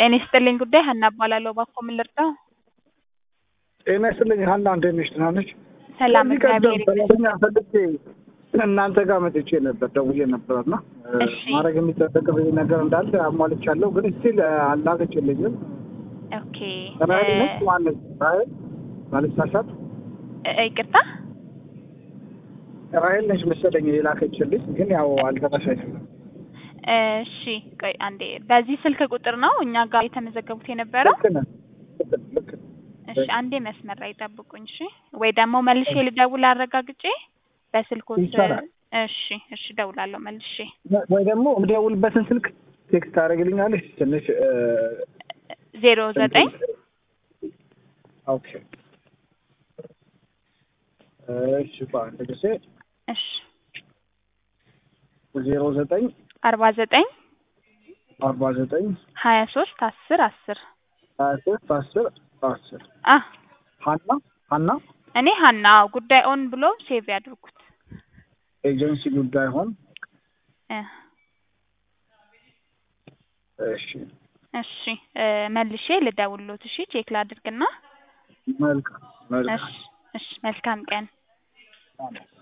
ጤና ይስጥልኝ ጉዳይ ሀና እባላለሁ። እባክዎ ምን ልርዳው? ጤና ይስጥልኝ ሀና፣ እንዴት ነሽ? ደህና ነሽ? ሰላም ከዚህ ቀደም እግዚአብሔር ይመስገን። ሰራተኛ ፈልጌ እናንተ ጋር መጥቼ ነበር፣ ደውዬ ነበር እና እሺ። ማድረግ የሚጠበቅብኝ ነገር እንዳለ አሟልቻለሁ፣ ግን ስቲል አላከችልኝም። ኦኬ ራሄል ነች እ- ማነች? ራሄል ባልሳሳት እ- ይቅርታ ራሄል ነች መሰለኝ የላከችልኝ፣ ግን ያው አልደረሰኝም። እሺ ቆይ አንዴ በዚህ ስልክ ቁጥር ነው እኛ ጋር የተመዘገቡት የነበረው ልክ ነህ፣ ልክ ነህ፣ ልክ ነህ። እሺ አንዴ መስመር ላይ ጠብቁኝ እሺ ወይ ደግሞ መልሼ ልደውል አረጋግጬ በስልኮት ይቻላል። እሺ እሺ እደውላለሁ መልሼ ወይ ደግሞ የምደውልበትን ስልክ ቴክስት ታደርግልኛለች ትንሽ እ፣ ዜሮ ዘጠኝ ኦኬ እሺ በአንድ ጊዜ እሺ ዜሮ ዘጠኝ አርባ ዘጠኝ አርባ ዘጠኝ ሀያ ሶስት አስር አስር ሀያ ሶስት አስር አስር አ ሀና ሀና እኔ ሀና ጉዳይ ኦን ብሎ ሴቭ ያድርጉት ኤጀንሲ ጉዳይ ሆን እ እሺ እሺ እ መልሼ ልደውልሎት እሺ ቼክ ላድርግና መልካም መልካም እሺ እሺ መልካም ቀን አሜን።